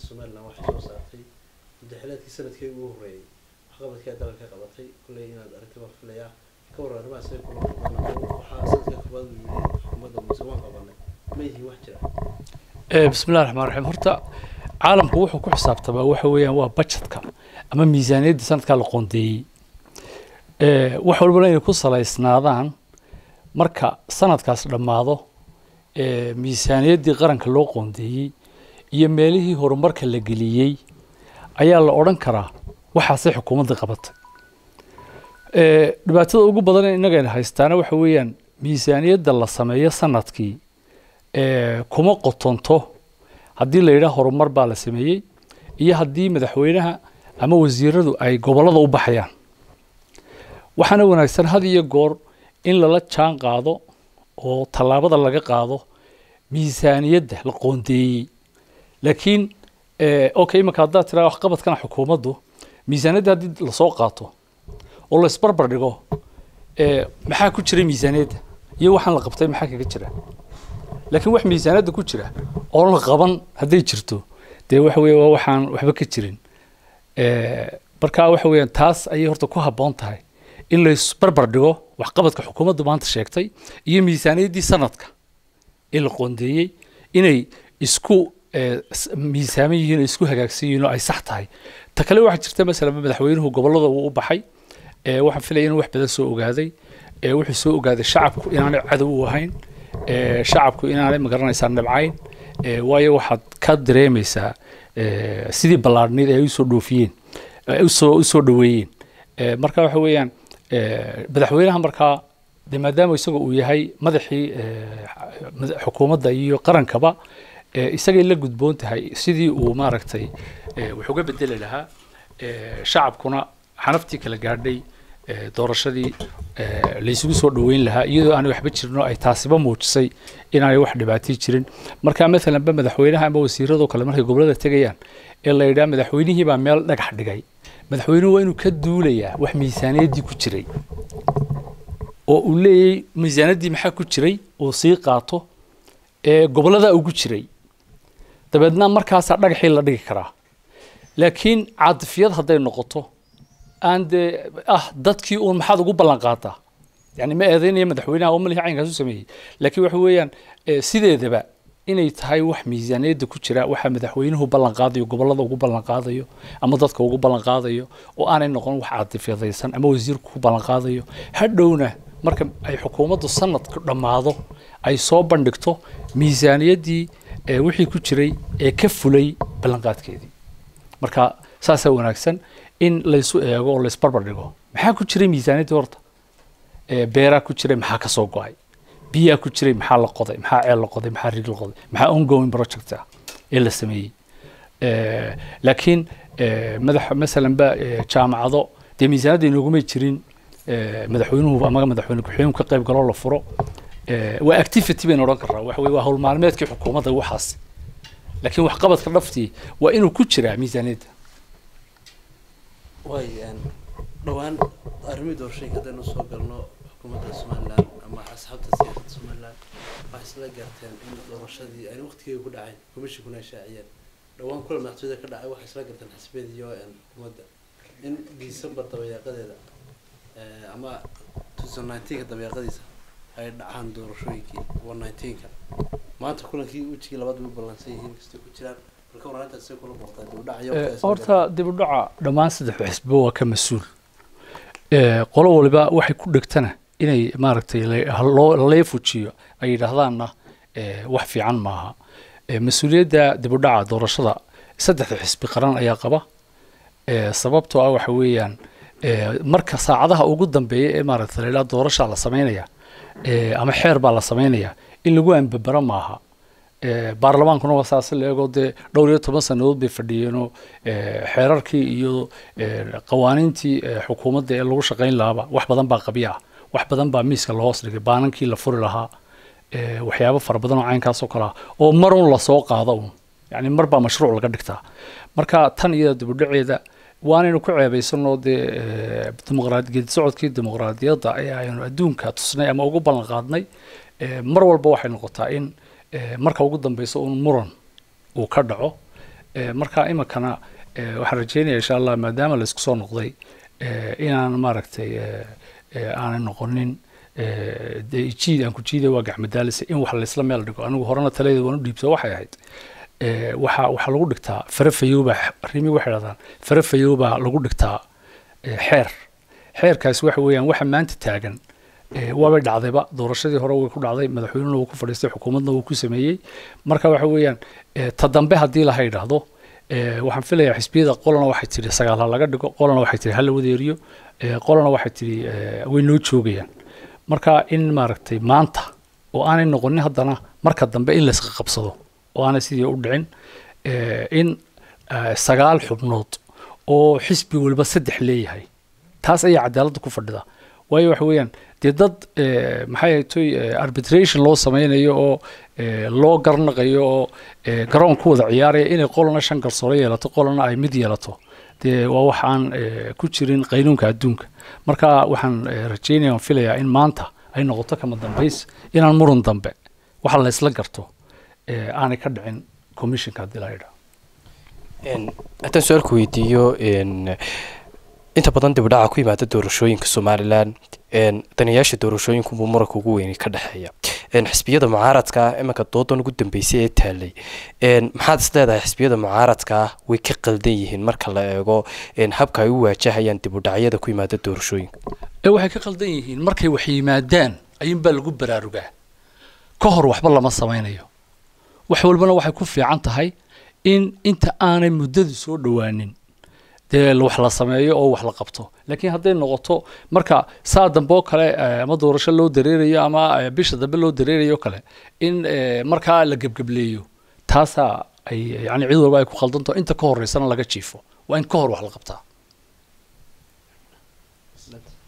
somaliland waxay soo saartay muddaxilaadkii sanadkii ugu horreeyey waxqabadkii dalka ka qabatay kulley inaad aragtay baan filayaa ka warran arrimaha say kula muuqdaan waxaa sanadka koobaad uu yidhi xukuumadda muuse waan qabanay ma yihiin wax jira bismillahi raxmaan raxiim horta caalamku wuxuu ku xisaabtamaa waxa weeyaan waa budgetka ama miisaaniyadda sanadkaa la qoondeeyey wax walbana inay ku salaysnaadaan marka sanadkaas dhammaado miisaaniyaddii qaranka loo qoondeeyey iyo meelihii horumarka la geliyey ayaa la odhan karaa waxaasay xukuumadda qabatay dhibaatada ugu badan ee innagayna haystaana waxa weeyaan miisaaniyadda la sameeyo sanadkii kuma qotonto haddii la yidhaha horumar baa la sameeyey iyo haddii madaxweynaha ama wasiiradu ay gobollada u baxayaan waxaana wanaagsan had iyo goor in lala jaan qaado oo tallaabada laga qaado miisaaniyadda la qoondeeyey laakiin okay imanka haddaad tiraa waxqabadkana xukuumaddu miisaaniyadda haddii lasoo qaato oo la isbarbar dhigo maxaa ku jira miisaaniyadda iyo waxaan la qabtay maxaa kaga jira laakiin wax miisaaniyadda ku jira oo la qaban hadday jirto dee waxa weeye waa waxaan waxba ka jirin marka waxa weeyaan taas ayay horta ku habboon tahay in la isbarbar dhigo waxqabadka xukuumaddu maanta sheegtay iyo miisaaniyaddii sanadka ee la qoondeeyey inay isku miisaaman yihiin oo isku hagaagsan yihiin oo ay sax tahay ta kale waxaa jirta masalan madaxweynuhu gobollada uu u baxay waxaan filaya inuu wax badan soo ogaaday wuxuu soo ogaaday shacabku inaanay cadow u ahayn shacabku inaanay magaranaysaa nabcayn waayo waxaad ka dareemaysaa sidii ballaadhneyd ay usoo dhoofiyeen usoo usoo dhoweeyeen marka waxa weeyaan madaxweynaha markaa de maadaama isaga uu yahay madaxii xukuumadda iyo qarankaba isagay la gudboon tahay sidii uu maaragtay wax uga bedeli lahaa shacabkuna xanaftii kala gaadhay doorashadii laysugu soo dhoweyn lahaa iyadoo aanay waxba jirno ay taasiba muujisay inaanay wax dhibaatay jirin marka maalan ba madaxweynaha ama wasiiradoo kale markay gobollada tegayaan ee la yidhaha madaxweynihii baa meel dhagax dhigay madaxweynuhu waa inuu ka duulayaa wax miisaaniyaddii ku jiray oo uu leeyahy miisaaniyaddii maxaa ku jiray uu sii qaato ee gobollada ugu jiray dabeedna markaasaa dhagaxii la dhigi karaa laakiin caadifiyad hadday noqoto aan dee ah dadkii uun maxaad ugu ballan qaataa yani ma eedeynaya madaxweynaha oo malihi caynkaas u sameeyey laakiin waxa weeyaan sideedaba inay tahay wax miisaaniyadda ku jira waxa madaxweynuhu ballan qaadayo gobollada ugu ballan qaadayo ama dadka ugu ballan qaadayo oo aanay noqon wax caadifyadaysan ama wasiirku ku ballan qaadayo hadhowna marka ay xukuumaddu sanadku dhammaado ay soo bandhigto miisaaniyaddii wixii ku jiray ee ka fulay ballanqaadkeedii marka saasaa wanaagsan in laysu eego oo laysbarbar dhigo maxaa ku jiray miisaaniyaddii horta beeraa ku jiray maxaa ka soo go-ay biyaa ku jiray maxaa la qoday maxaa ceel la qoday maxaa rig la qoday maxaa ongoing project ah ee la sameeyey laakiin madax masalan ba jaamacado dee miisaaniyadda inoogumay jirin madaxweynuhu ama madaxweyne ku-xigeenku ka qayb galoo la furo waa activity baynu odhan karnaa waxa weye waa howl maalmeedkii xukuumadda waxaas laakiin waxqabadka dhaftii waa inuu ku jiraa miisaaniyadda waay dhowaan arrimihii doorashooyinka haddaynu soo galno xukuumadda somaliland ama asxaabta siyaasadda somaliland waxay isla garteen in doorashadii ayna waqtigeeda ku dhacayn commissionkuna ay shaaciyeen dhowaan kula madaxtooyada ka dhacay waxay isla garteen xisbiyada iyo xukuumadda in december dabayaaqadeeda ama two thousand nineteenka dabayaaqadiisa ay dhacaan doorashooyinkii one nineteenka maanta kulankii wejigii labaad way ballansan yihiin kastay ku jiraan marka waraantaas say kula muuqtaa dib u dhacayo horta dib u dhaca dhammaan saddexda xisbo waa ka mas-uul qolo waliba waxay ku dhegtana inay maaragtay lalay fujiyo ay yidhaahdaanna wax fiican maaha mas-uuliyadda dib u dhaca doorashada saddexda xisbi qaran ayaa qaba sababtoo ah waxa weeyaan marka saacadaha ugu dambeeya ee maaragtay layidhaha doorashaa la samaynaya ama xeer baa la samaynaya in lagu ambabaro maaha baarlamaankuna waa saasi la eego dee dhowr iyo toban sannadood bay fadhiyeenoo xeerarkii iyo qawaaniintii xukuumadda ee lagu shaqayn lahaaba wax badan baa qabya ah wax badan baa miiska la hoos dhigay baanankii la furi lahaa waxyaabo fara badan oo caynkaasoo kale ah oo marun lasoo qaado un yani mar baa mashruuc laga dhigtaa marka tan iyada dibudhaceeda waanaynu ku ceebaysanoo dee dimuqraad geedi socodkii dimuqraadiyadda ee aynu adduunka tusnay ama ugu ballan qaadnay mar walba waxay noqotaa in marka ugu dambeysa un muran uu ka dhaco Eh, marka iminkana eh, waxaan rajeynaya insha allah maadaama la isku soo noqday eh, inaan maaragtay eh, eh, aanay noqonin eh, dee jiid aan ku jiiday waa gacmadaalisa in wax laysla meel dhigo anigu horena taladeeda waan u dhiibto waxay ahayd eh, waxaa waxaa lagu dhigtaa farafayowbaa rimi waxay dhahdaan farafayowbaa lagu dhigtaa eh, xeer xeerkaasi waxa weeyaan waxa maanta taagan eh, waabay dhacdayba doorashadii hore way ku dhacday madaxweynena wuu ku fadhiistay xukuumadna wuu ku sameeyey marka waxa weeyaan eh, ta dambe haddii laha idhaahdo eh, waxaan filayaa xisbiyada qolana waxay tidhi sagaal ha laga dhigo qolana waxay tidhi ha la wadeeriyo eh, qolana waxay tidhi eh, way noo joogayaan marka in maaragtay maanta oo aanay noqonin haddana marka dambe in layska qabsado oo aanay sidii u dhicin eh, in eh, sagaal xubnood oo xisbi walba saddex leeyahay taas ayaa cadaaladda ku fadhida waayo waxa weeyaan dee dad eh, maxay ahaytoy eh, arbitration loo sameynayo oo eh, loo garnaqayo oo eh, garoon ku wada ciyaaraya inay qolana shan garsoore yeelato qolana ay mid yeelato dee waa wax aan eh, ku jirin qaynuunka adduunka marka waxaan eh, rajeynaya aan filayaa in maanta ay noqoto kama dambays inaan muran dambe waxa la isla garto eh, aanay ka dhicin commissionka haddii la yidhaho Een, haddaan su-aalku weydiiyo een, inta badan dibdhaca ku yimaada doorashooyinka somalilan een, danayaasha doorashooyinkunbuu muranka ugu weyni ka dhexeeya een, xisbiyada mucaaradka ah iminka doodan ugu dambeysay ee taalay een, maxaad is leedahay xisbiyada mucaaradka ah way ka qaldan yihiin marka la eego een, habka ay u waajahayaan dibudhacyada ku yimaada doorashooyinka ee waxay ka qaldan yihiin markay wax yimaadaan ayuunbaa lagu baraarugaa ka hor waxba lama samaynayo wax walbana waxay ku fiican tahay in inta aanay muddadu soo dhowaanin dee wax la sameeyo oo wax la qabto laakiin hadday noqoto marka saa dambe oo kale eh, ama doorasho loo dareerayo ama eh, bisha dambe loo dareerayo kale in eh, markaa la gebgebleeyo taasaa ay yani cid walba ay ku khaldanto inta ka horeysana laga jiifo waa in ka hor wax la qabtaa